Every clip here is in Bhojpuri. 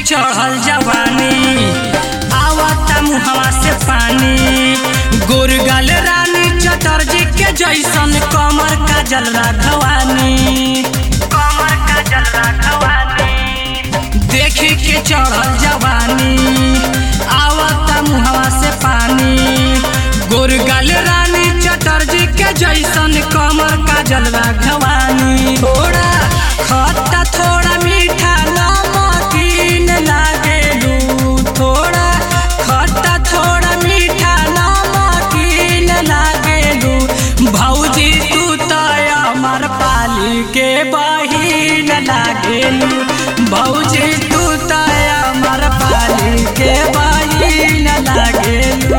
चढ़ल जवानी आवता मुहवा से पानी गोरगल रानी चटर्जी के जैसन कमर का जल राघवानी कमर का जल राघवानी देखी के चढ़ल जवानी आवता मुहवा से पानी गोरगल रानी चटर्जी के जैसन कमर का जल राघवानी थोड़ा खट्टा थोड़ा मीठा नमकीन लागेलू थोड़ा खट्टा थोड़ा मीठा नमकीन लागेलू भौजी तू तो अमर पाली के बहिन लागेलू भौजी तू तो अमर पाली के बहिन लागेलू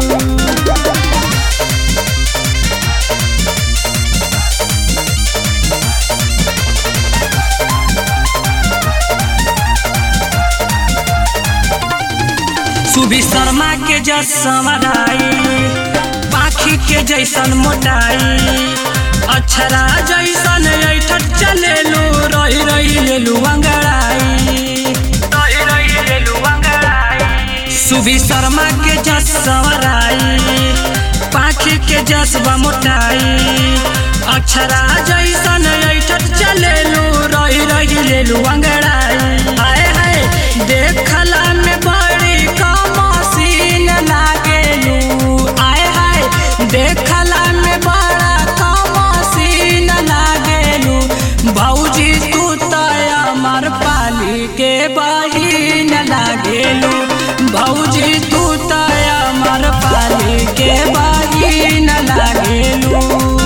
सुबी शर्मा के जस समराई पाखी के जैसन मोटाई अक्षरा जैसन ऐठट चलेलू रही रही लेलू अंगड़ाई रही रही लेलू अंगड़ाई सुबी शर्मा के जस समराई पाखी के जस मोटाई अक्षरा जैसन ऐठट चलेलू रही रही लेलू अंगड़ाई हाय हाय देखला में बड़ी कमसीन लागेलू आय हाय देखला में बड़ा कमसीन लागेलू भौजी तू तो अमर पाली के बहिन लागेलू भौजी तू तो अमर पाली के बहिन लागेलू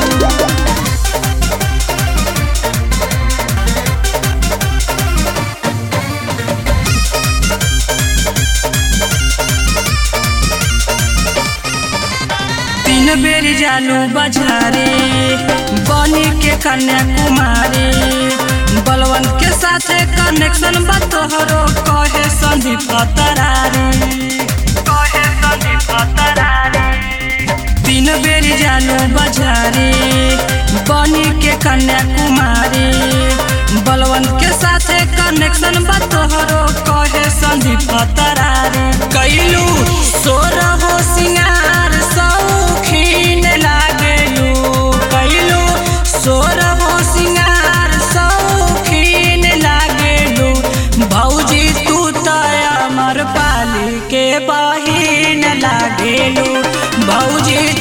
तीन बेर जालू बजारे बनी के कन्याकुमारी बलवन के साथे कनेक्शन बा तोहरो कहे संदीप तरारी कहे संदीप तरारी तीन बेर जालू बजारे बनी के कन्याकुमारी बलवन के साथे कनेक्शन बा तोहरो कहे संदीप तरारी कैलू सोर हो सिंगार सौखीन लागेलू कैलू सोर हो सिंगार सौखीन लागेलू भौजी तू तो अमर पाली के बहिन लागेलू भौजी